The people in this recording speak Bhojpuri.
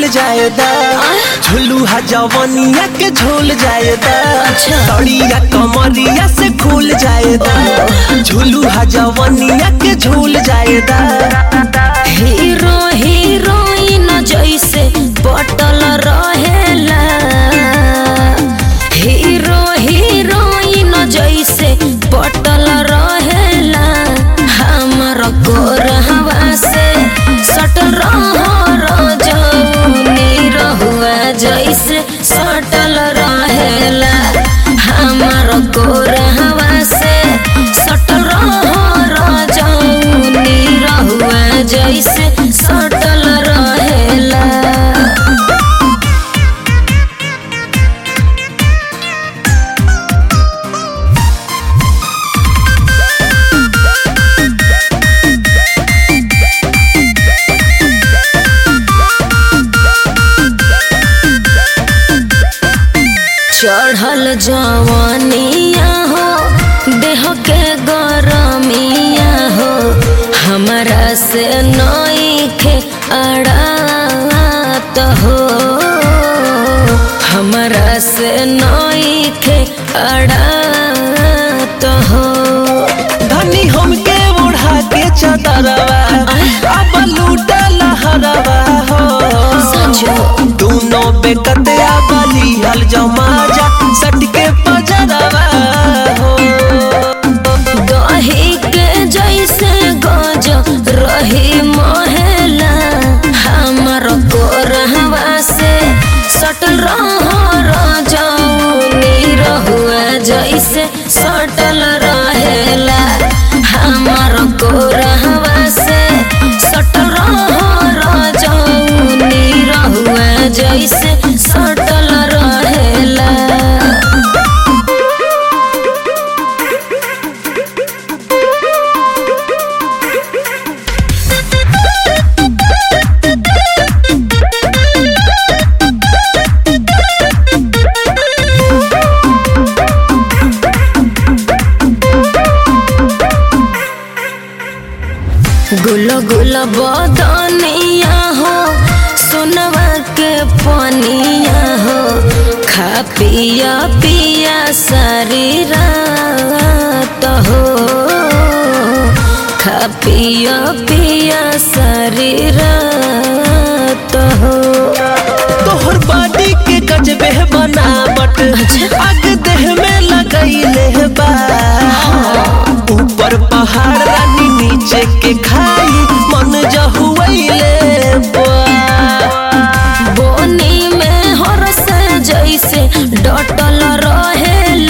झूल जाएदा झुलुहा जवनिया के झूल जाएदा अच्छा। तड़िया कमरिया से खुल जाएदा झुलुहा जवनिया के झूल जाएदा हीरो हीरोइन जैसे बटल रहेला हीरो हीरोइन जैसे बटल रहेला हमर गोरहवा से सटल रह जौनी रहुआ जैसे सटल रहेला हमर गोरहवा से सटल रह जौनी रहुआ जैसे सटल रहेला चढ़ल जवानिया हो देह के गरमिया हो हमरा से नईखे अड़ात हो हमरा से नईखे अड़ात हो धनी हमके ओढ़ा के चदरवा अब लूटा लहरवा हो सचो दोनों बेकतिया बली हल जमा जा सट के पजरवा हो दही के जैसे गज रही महला हमर गोरहवा से सटल रह जौनी रहुआ जैसे सटल रहेला हमर गोरहवा से सटल रह जौनी रहुआ जैसे सटल रहेला गुल गुल बदनिया हो सोनवा के पनिया हो खा पिया पिया सारी रात हो खा पिया पिया सारी रात हो तोहर बॉडी के गजबे बनावट आग देह में लगैले बा ऊपर पहाड़ रानी नीचे के खाई मन जहुआइले बा बोनी में हरस जैसे डटल रहेला